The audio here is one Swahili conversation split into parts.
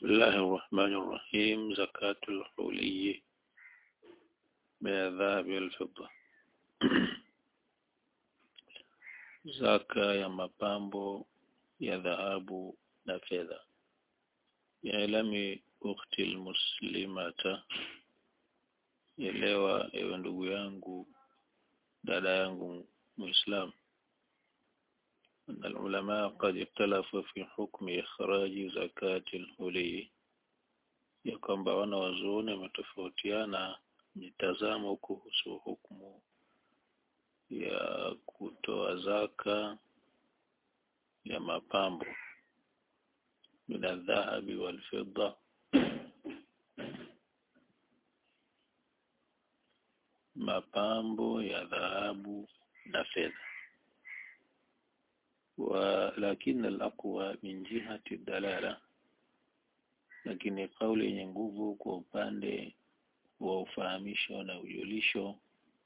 بسم الله الرحمن الرحيم زكاة الحلي من الذهب والفضة zaka ya mapambo ya dhahabu na fedha yaelami ukhti almuslimata elewa ewe ndugu yangu dada yangu muislam أن العلماء قد اختلفوا في حكم إخراج زكاة الحلي ya kwamba wanawazuoni wametofautiana mitazamo kuhusu hukumu ya kutoa zaka ya mapambo min aldhahabi walfidda mapambo ya dhahabu na fedha ولكن الأقوى من جهة الدلالة lakini kauli yenye nguvu kwa upande wa ufahamisho na ujulisho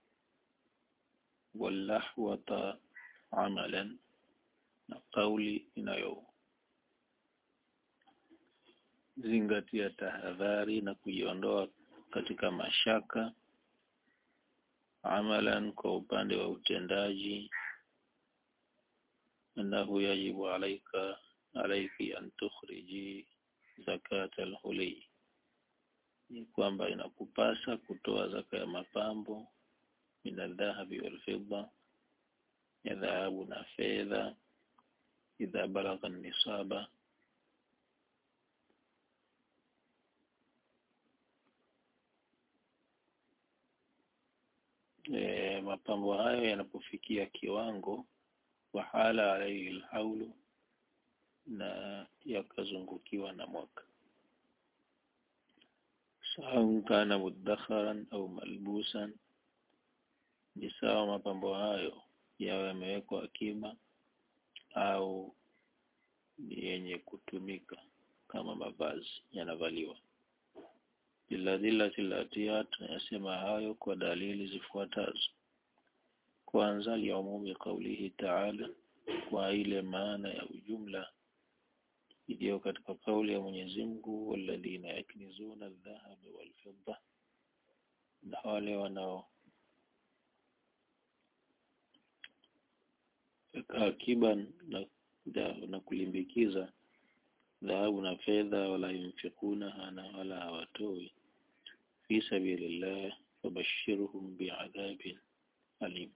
walahwata amalan na kauli inayo zingatia tahadhari na kujiondoa katika mashaka amalan kwa upande wa utendaji أنه يجب عليك عليك أن تخرجي زكاة الحلي ni kwamba inakupasa kutoa zaka ya mapambo min aldhahabi walfidda ya dhahabu na fedha idha balagha nisaba e, mapambo hayo yanapofikia kiwango wahala alaihi alhaulu na yakazungukiwa na mwaka sawa kana mudakharan au malbusan ni sawa mapambo hayo yawe yamewekwa akiba au ni yenye kutumika kama mavazi yanavaliwa liladhillati latiyat yasema hayo kwa dalili zifuatazo kwanza liumumi qaulihi ta'ala kwa ile maana ya ujumla iliyo katika kauli ya Mwenyezi Mungu walladhina yaknizuna adh-dhahaba wal-fidda na wale wanao akiba na, na kulimbikiza dhahabu na fedha wala yunfikuna na wala hawatoi fi sabilillah fabashirhum bi'adhabin alim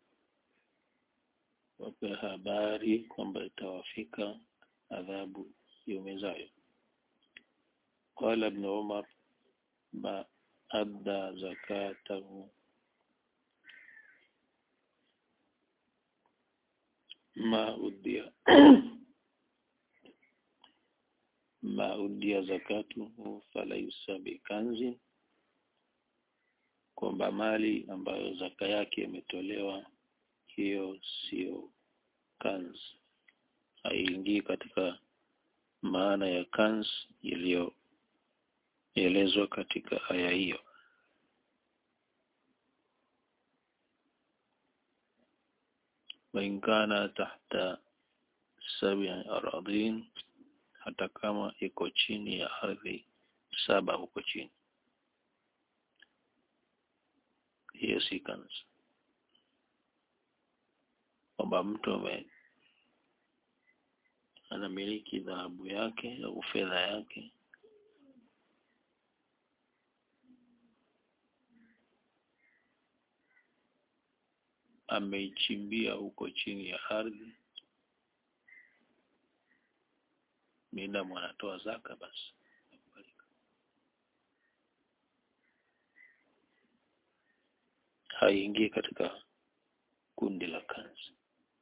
wape habari kwamba itawafika adhabu iumizayo. Qala Ibn Umar ma adda zakatahu ma udia ma udia zakatuhu falaysa bikanzi, kwamba mali ambayo zaka yake imetolewa hiyo sio kanz haiingii katika maana ya kanz iliyoelezwa katika aya hiyo wainkana tahta sabi aradhin hata kama iko chini ya ardhi saba huko chini hiyo si kanz kwamba mtu ame anamiliki dhahabu yake au fedha yake ameichimbia huko chini ya ardhi mida mwanatoa zaka basi haingii katika kundi la kanzi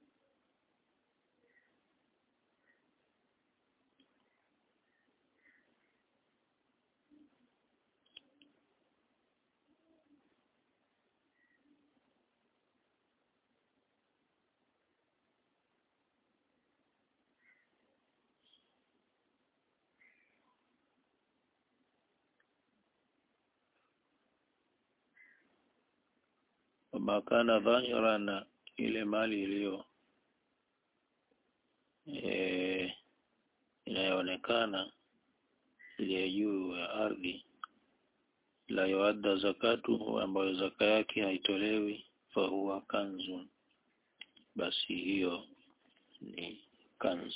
wama kana dhahira na ile mali iliyo e, inayoonekana iliyo juu ya ardhi la yuadda zakatu ambayo zaka yake haitolewi fahuwa kanzun basi hiyo ni kanz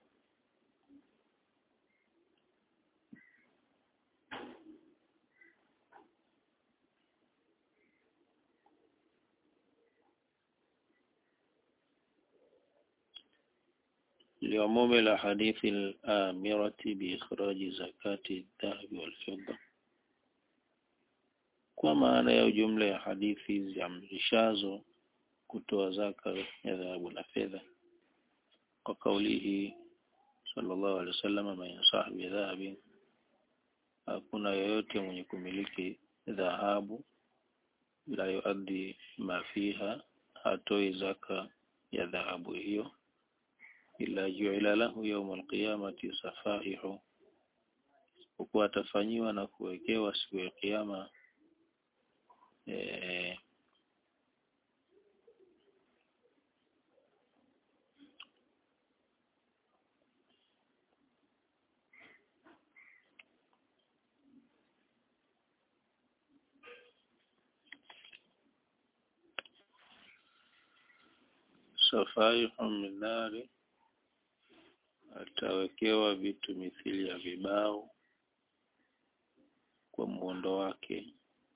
لعموم الأحاديث الآمرة بإخراج زكاة الذهب والفضة kwa maana ya ujumla ya hadithi ziamrishazo kutoa zaka ya dhahabu na fedha kwa kaulihi sallallahu alaihi wasallam man sahibi dhahabi hakuna yoyote mwenye kumiliki dhahabu la yuaddi ma fiha hatoi zaka ya dhahabu hiyo ila juila lahu yawm alqiyamati safaihu huku atafanyiwa na kuwekewa siku ya kiyama eh, safaihu min nari atawekewa vitu mithili ya vibao kwa muundo wake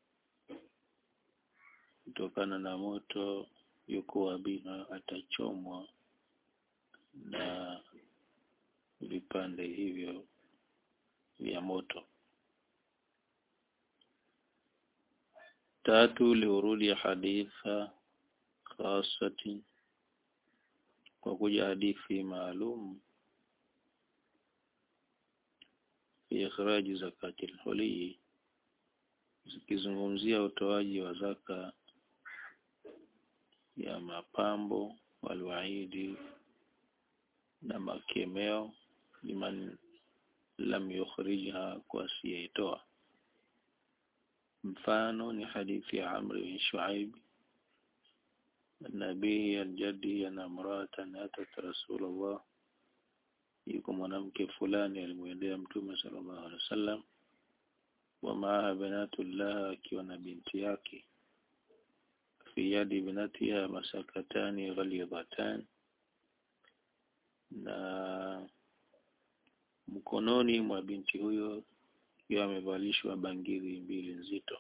kutokana na moto yuko wabina atachomwa na vipande hivyo vya moto tatu liurudi haditha khasati kwa kuja hadithi maalum fi ikhraji zakati al-huli zikizungumzia utoaji wa zaka ya mapambo walwaidi na makemeo liman lam yukhrijha kwa asiyeitoa mfano ni hadithi ya Amr bin Shuaib nabii aljadi ana mratan atat rasulullah yuko mwanamke fulani alimwendea mtume sallallahu alaihi wasallam wa maaha banatullah akiwa na binti yake fi yadi binatiha masakatani ghalidhatan na mkononi mwa binti huyo akiwa amevalishwa bangili mbili nzito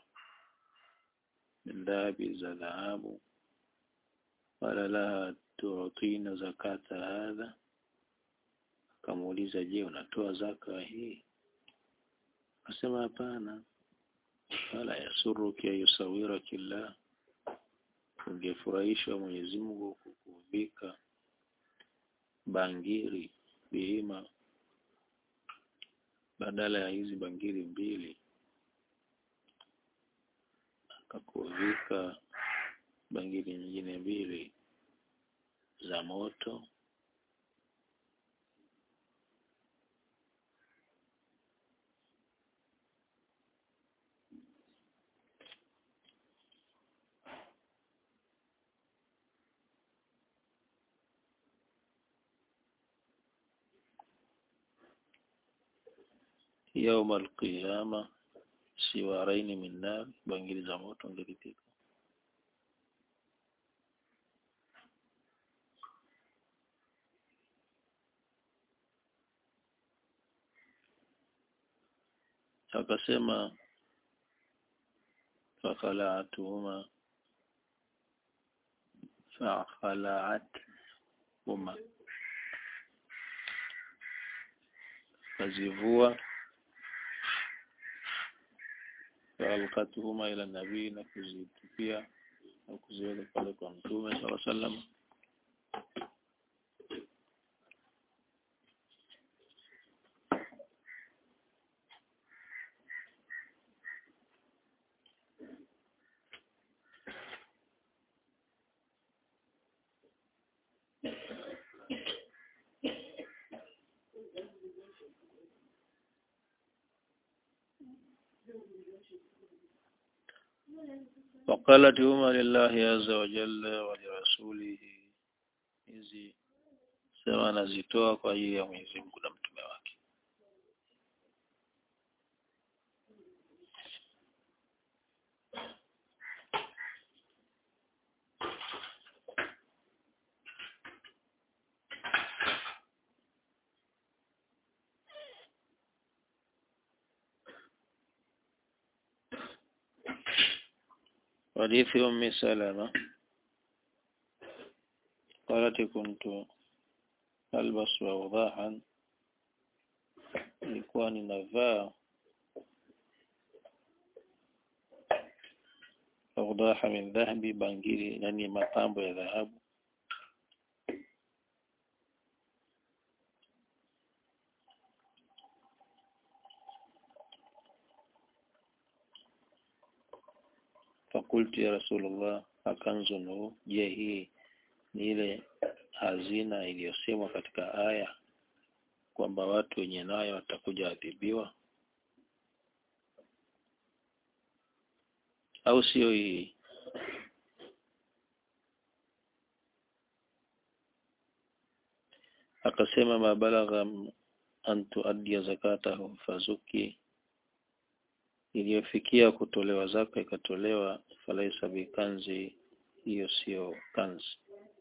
ndabi za dhahabu qala laha tu'tina zakata hadha akamuuliza je unatoa zaka hii akasema hapana wala yasuruki ayusawira kila ungefurahishwa Mwenyezi Mungu kukuvika bangili bihima badala ya hizi bangili mbili akakuvika bangili nyingine mbili za moto يوم القيامة سوارين من نار bangili za moto ngelipika akasema fakhala'atuhuma fakhala'atuhuma kazivua faalkatuhuma ila nabii na kuzitupia au kuziweka pale kwa mtume sala sallam وقالت هما لله عز وجل ولرسوله hizi sema anazitoa kwa ajili ya Mwenyezi Mungu na mtume wake حديث أم سلمة قالت كنت ألبس أوضاحا nilikuwa ninavaa awdaha min dhahabi bangili nani mapambo ya dhahabu fakultu ya rasulullah akanzun hu je hii ni ile hazina iliyosemwa katika aya kwamba watu wenye nayo watakuja adhibiwa au sio hii akasema mabalagha an tuaddia zakatahu fazuki iliyofikia kutolewa zaka ikatolewa falaisa bikanzi hiyo sio kanzi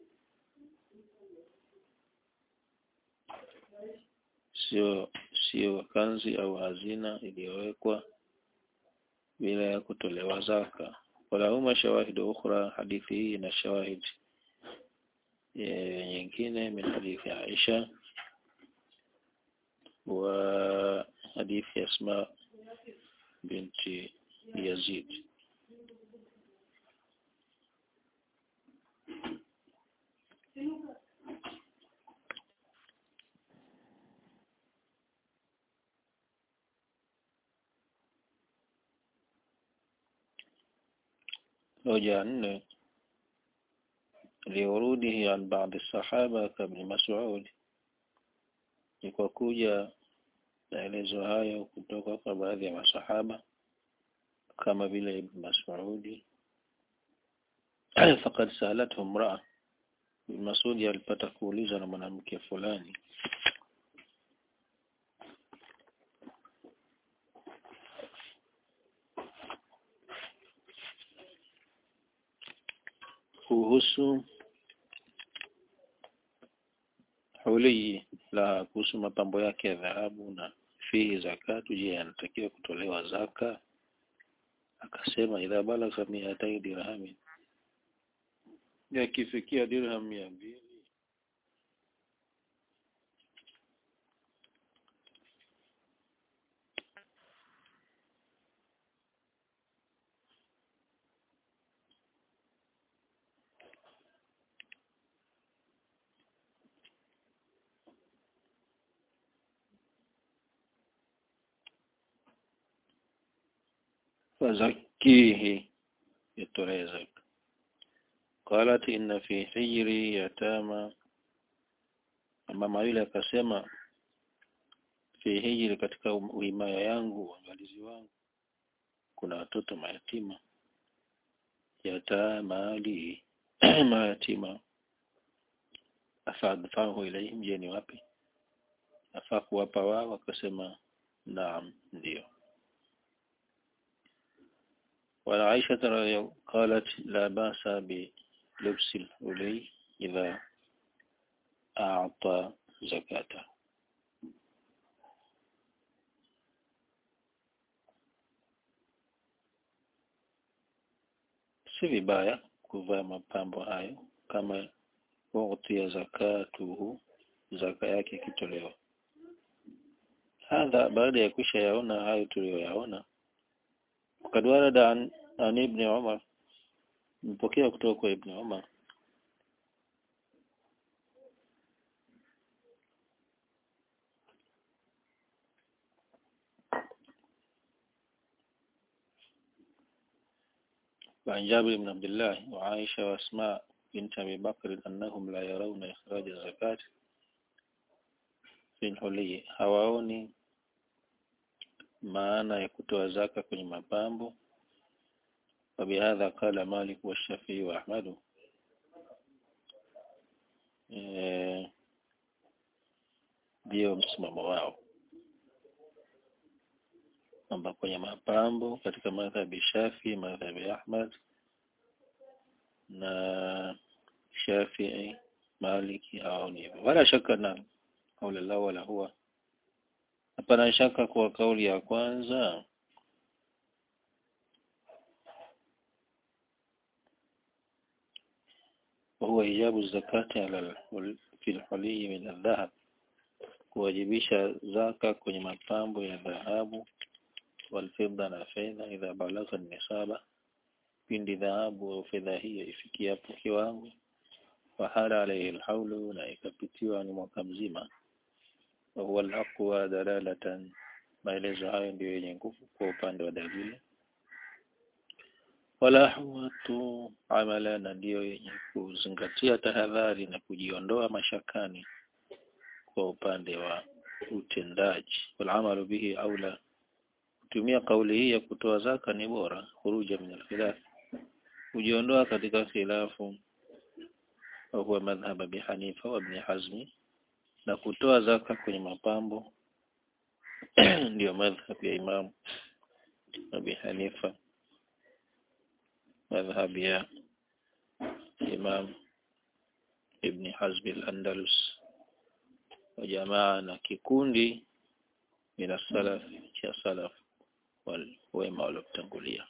sio sio kanzi au hazina iliyowekwa bila ya kutolewa zaka walahuma shawahidu ukhra hadithi hii ina shawahid nyingine min hadithi Aisha wa hadithi Asma binti Yazid hoja nne liurudihi an baadhi sahaba kabni Mas'ud ni kwa kuja maelezo hayo kutoka kwa baadhi ya masahaba kama vile Ibn Mas'udi faqad salathu imra'a Ibn Mas'udi alipata kuulizwa na mwanamke fulani kuhusu hulii la kuhusu mapambo yake ya dhahabu na fihi zakatu je yanatakiwa kutolewa zaka akasema idha balagha miatai dirhami yakifikia dirham mia mbili فزكيه يتولي زكاة قالت إن في حجري يتامى أما ما yule akasema fi hijri katika uimaya yangu uangalizi wangu kuna watoto mayatima yatamali mayatima afadfahu ilaihim je ni wapi afaa kuwapa wao akasema naam ndio وعن عائشة رضي قالت لا بأس بلبس الحلي إذا أعطى زكاته si vibaya kuvaa mapambo hayo kama ughtiya zakatuhu zaka yake ikitolewa hadha baada ya kisha yaona hayo tuliyoyaona وقد ورد عن عن ابن عمر mpokea kutoka kwa Ibn Umar وعن جابر بن عبد الله وعائشة وأسماء بنت أبي بكر أنهم لا يرون إخراج الزكاة في الحلي hawaoni maana ya kutoa zaka kwenye mapambo وبهذا قال مالك والشافعي وأحمد ndio msimamo wao kwamba kwenye mapambo katika madhhabi Shafi, madhhabi Ahmad na Shafi'i, Maliki hawaoni hivyo, wala shaka na kauli lao wala huwa hapana shaka kwa kauli ya kwanza وهو إيجاب الزكاة على الحل في الحلي من الذهب kuwajibisha zaka kwenye mapambo ya dhahabu walfidda na fedha idha balagha nisaba pindi dhahabu au fedha hiyo ifikiapo kiwango fahala alayhi alhaulu na ikapitiwa ni mwaka mzima wa huwa alaqwa dalalatan maelezo hayo ndiyo yenye nguvu kwa upande wa dalili wala huwatu amala na ndiyo yenye kuzingatia tahadhari na kujiondoa mashakani kwa upande wa utendaji walamalu bihi aula kutumia kauli hii ya kutoa zaka ni bora khuruja min alkhilaf kujiondoa katika khilafu wa huwa madhhab Abi Hanifa wa Ibn Hazmi na kutoa zaka kwenye mapambo ndiyo madhhab ya Imam Abi Hanifa madhhab ya Imam Ibn Hazm al-Andalus wa jamaa na kikundi min salaf cha salaf wal wema waliotangulia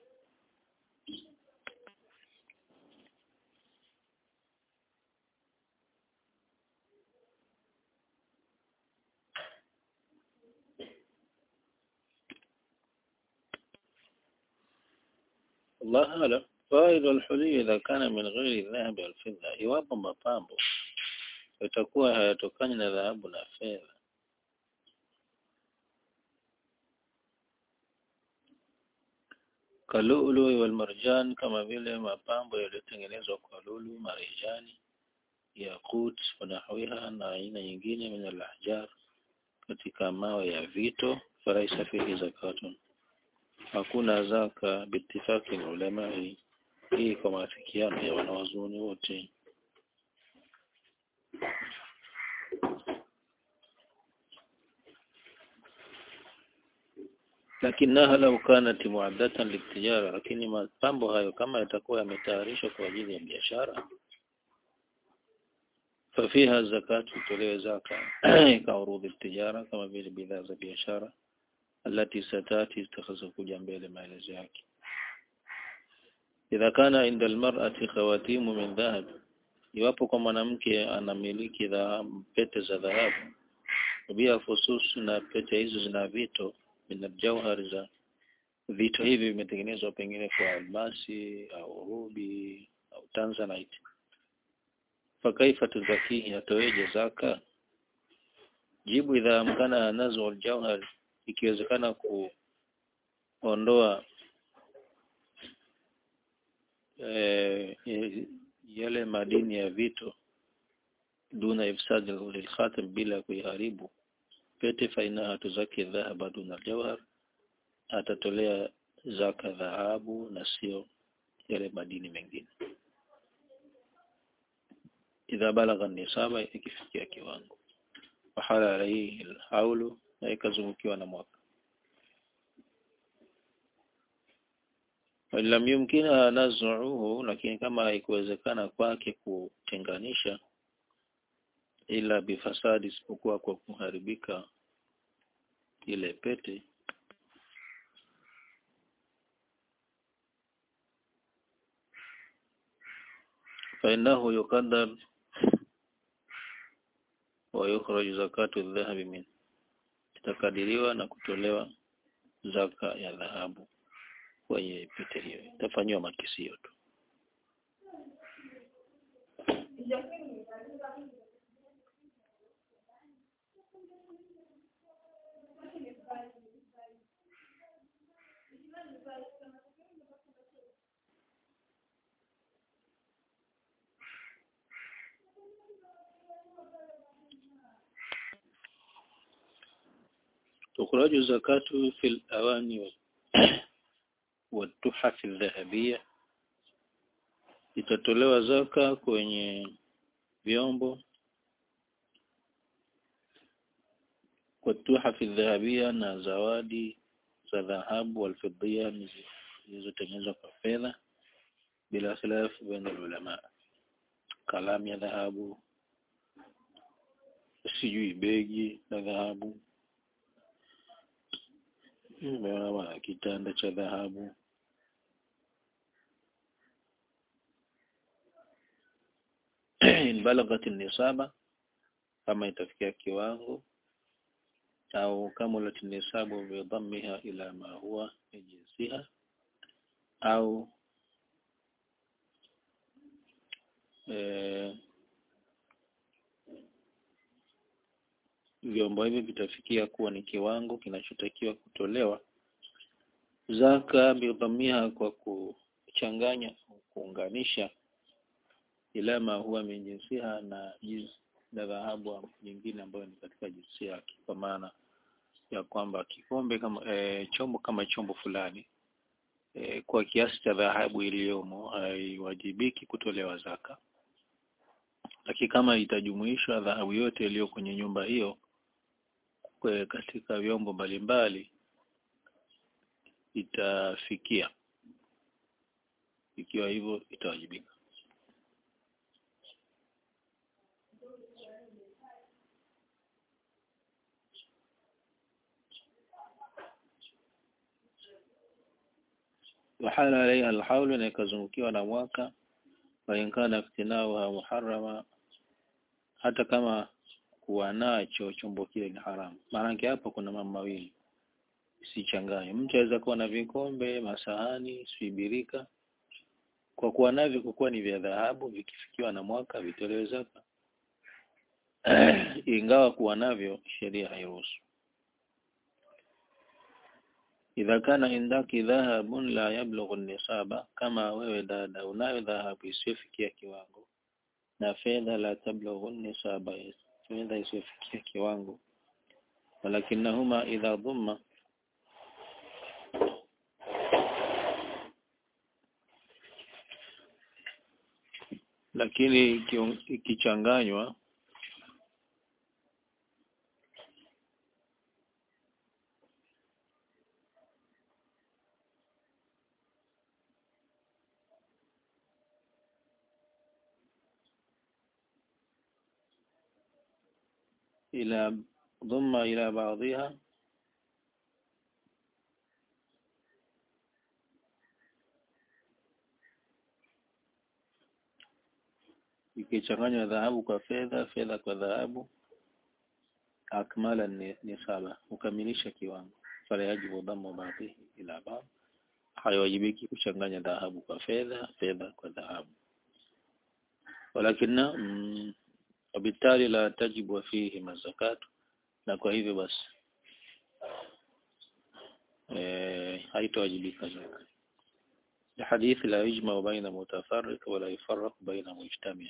الله أعلم فائد الحلي إذا كان من غير الذهب والفضة iwapo mapambo yatakuwa hayatokani na dhahabu na fedha kalulu wal marjan kama vile mapambo yaliyotengenezwa kwa lulu marijani yakut wanahwiha na aina nyingine min al-ahjar katika mawe ya vito falaisa fihi zakatun hakuna zaka bitifaki ulama hii kwa maafikiano ya wanawazuoni wote lakinaha lau kanat muaddatan litijara lakini mapambo hayo kama yatakuwa yametayarishwa kwa ajili ya biashara fafiha zakatu tolewe zaka kaurudhi tijara kama vile bidhaa za biashara alati satati zitakazokuja mbele maelezo yake idha kana inda almar'ati khawatimu min dhahab iwapo kwa mwanamke anamiliki dhahabu pete za dhahabu bia fusus na pete hizo zina vito min aljawhar za vito hivi vimetengenezwa pengine kwa almasi au rubi au tanzanite fakaifa tuzakihi atoeje zaka jibu idha amkana nazu aljawhar ikiwezekana kuondoa e, yale madini ya vito duna ifsad lilkhatam bila kuiharibu pete fainaha tuzaki dhahaba duna aljawhar atatolea zaka dhahabu na sio yale madini mengine idha balagha nisaba ikifikia kiwango wahala alayhi alhaulu na ikazungukiwa na mwaka lam yumkina nazuhu lakini kama haikuwezekana kwake kutenganisha ila bifasadi isipokuwa kwa kuharibika ile pete fainahu yuqaddar wa yukhraj zakatu dhahabi min itakadiriwa na kutolewa zaka ya dhahabu kwenye pete hiyo itafanyiwa makisio tu تخرج زكاة في الأواني والتحف الذهبية itatolewa zaka kwenye vyombo kwa tuhafi dhahabia na zawadi za dhahabu walfidhia zilizotengenezwa kwa fedha bila khilafu baina ulama kalamu ya dhahabu sijui begi la dhahabu umeona kitanda cha dhahabu in balaghat nisaba kama itafikia kiwango au kamulat nisabu bidhammiha ila ma huwa min jinsiha au eh, vyombo hivi vitafikia kuwa ni kiwango kinachotakiwa kutolewa zaka bidhammiha kwa kuchanganya kuunganisha ila ma huwa min jinsiha na jinsi na dhahabu nyingine ambayo ni katika jinsia yake kwa maana ya kwamba kikombe kama e, chombo kama chombo fulani e, kwa kiasi cha dhahabu iliyomo haiwajibiki kutolewa zaka lakini kama itajumuishwa dhahabu yote iliyo kwenye nyumba hiyo kwe katika vyombo mbalimbali itafikia ikiwa hivyo itawajibika wahala alaiha alhaulu na ikazungukiwa na mwaka wainkana iftinauha muharama hata kama kuwa nacho chombo kile ni haramu maanake hapo kuna mambo mawili sichanganye mtu aweza kuwa na vikombe masahani sibirika kwa kuwa navyo kwa kuwa ni vya dhahabu vikifikiwa na mwaka vitolewe zaka ingawa kuwa navyo sheria hairuhusu idha kana indaki dhahabun la yablughu nisaba kama wewe dada unayo dhahabu isiyofikia kiwango na fedha la tablughu nisaba fedha isiyofikia kiwango walakinahuma idha dhumma lakini ikichanganywa إلى ضم إلى بعضها ikichanganywa dhahabu kwa fedha fedha kwa dhahabu akmala nisaba ukamilisha kiwango fala yajibu dhammu baadhi ila baadhi haiwajibiki kuchanganya dhahabu kwa fedha fedha kwa dhahabu walakina mm, وبالتالي لا تجب فيهما الزكاة na kwa hivyo basi eh haitowajibika zaka الحديث لا يجمع بين متفرق ولا يفرق بين مجتمع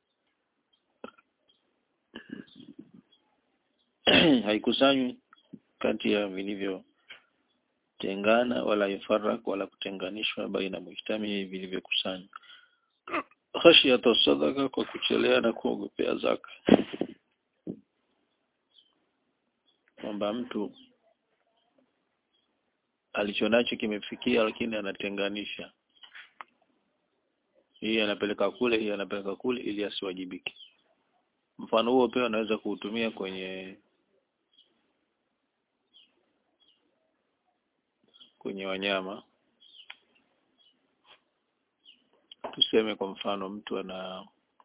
haikusanywi kati ya vilivyo tengana wala yufarak wala kutenganishwa baina mujtami vilivyokusanywa khashiyata sadaka kwa kuchelea na kuogopea zaka kwamba mtu alichonacho kimefikia lakini anatenganisha hii anapeleka kule hii anapeleka kule ili asiwajibike mfano huo pia anaweza kuutumia kwenye kwenye wanyama tuseme kwa mfano mtu ana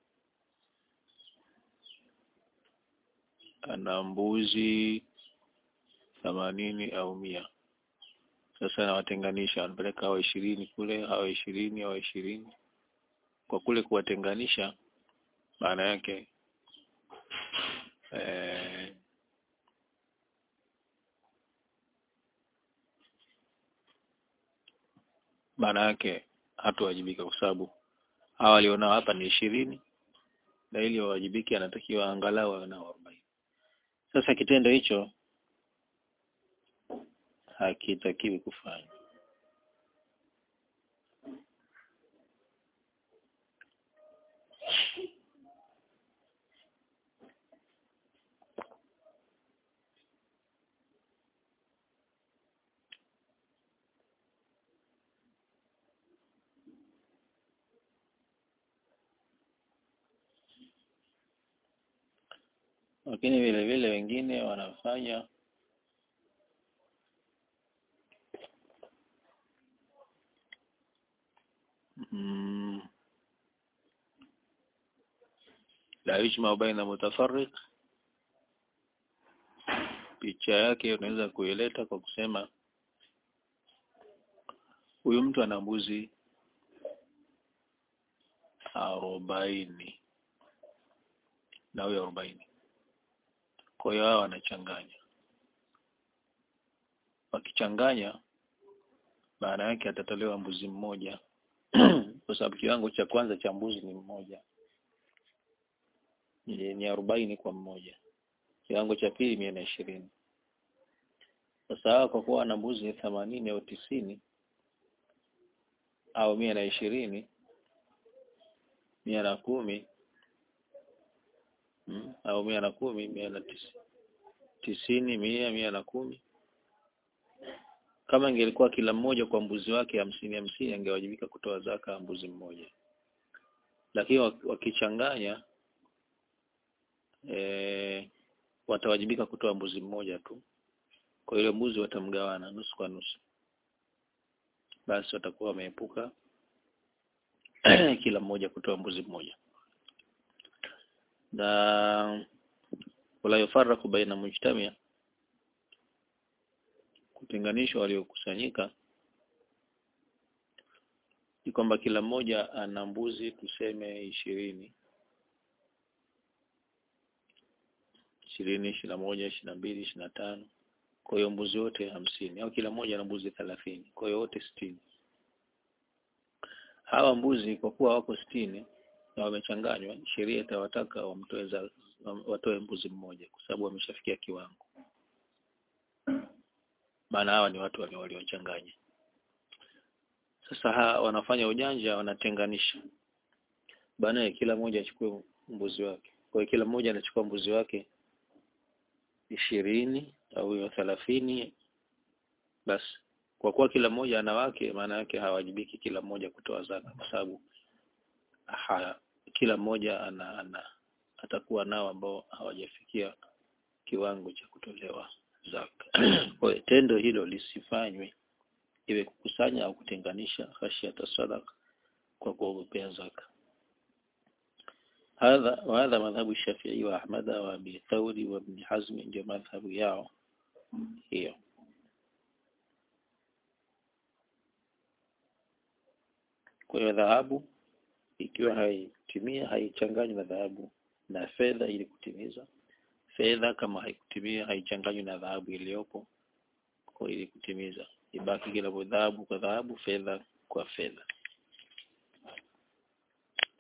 ana mbuzi themanini au mia sasa anawatenganisha anapeleka hawa ishirini kule hawa ishirini hawa ishirini kwa kule kuwatenganisha maana yake eh, maana yake hatowajibika kwa sababu hawa walionao hapa ni ishirini na ili wawajibike anatakiwa angalau awe nao arobaini sasa kitendo hicho hakitakiwi kufanya lakini vile vile wengine wanafanya mm, la yujma baina mutafarriq picha yake unaweza kuileta kwa kusema huyu mtu ana mbuzi arobaini na huyo arobaini kwa hiyo hao wanachanganya wakichanganya maana yake atatolewa mbuzi mmoja kwa sababu kiwango cha kwanza cha mbuzi ni mmoja ni, ni arobaini kwa mmoja kiwango cha pili mia na ishirini sasa hawa kwa kuwa wana mbuzi themanini au tisini au mia na ishirini mia na kumi mm, au mia na kumi mia na tisi, tisini mia mia na kumi kama ingelikuwa kila mmoja kwa mbuzi wake hamsini hamsini angewajibika kutoa zaka ya mbuzi mmoja lakini wakichanganya e, watawajibika kutoa mbuzi mmoja tu kwa ile mbuzi watamgawana nusu kwa nusu basi watakuwa wameepuka kila mmoja kutoa mbuzi mmoja na wala yufaraku baina mujtamia kutenganishwa waliokusanyika ni kwamba kila mmoja ana mbuzi tuseme ishirini ishirini ishirini na moja ishirini na mbili ishirini na tano kwa hiyo mbuzi wote hamsini au kila mmoja ana mbuzi thelathini kwa hiyo wote sitini hawa mbuzi kwa kuwa wako sitini na wamechanganywa sheria itawataka wamtoe watoe mbuzi mmoja kwa sababu wameshafikia kiwango maana hawa ni watu waliochanganya sasa ha, wanafanya ujanja wanatenganisha bana kila mmoja achukue mbuzi wake kwa hiyo kila mmoja anachukua mbuzi wake ishirini au hiyo thelathini basi kwa kuwa kila mmoja ana wake maana yake hawajibiki kila mmoja kutoa zaka kwa sababu ha, kila mmoja ana, ana atakuwa nao ambao hawajafikia kiwango cha kutolewa zaka kwa hiyo tendo hilo lisifanywe iwe kukusanya au kutenganisha khashiyata sadaka kwa kuogopea zaka hadha wa hadha madhhabu Shafi'i wa Ahmad wa Abi Thawri wa Ibn Hazm ndio madhhabu yao hiyo kwa hiyo dhahabu ikiwa haitimia haichanganywi na dhahabu na fedha ili kutimiza fedha kama haikutimia haichanganywi na dhahabu iliyopo kwa ili kutimiza ibaki kila dhahabu kwa dhahabu fedha kwa fedha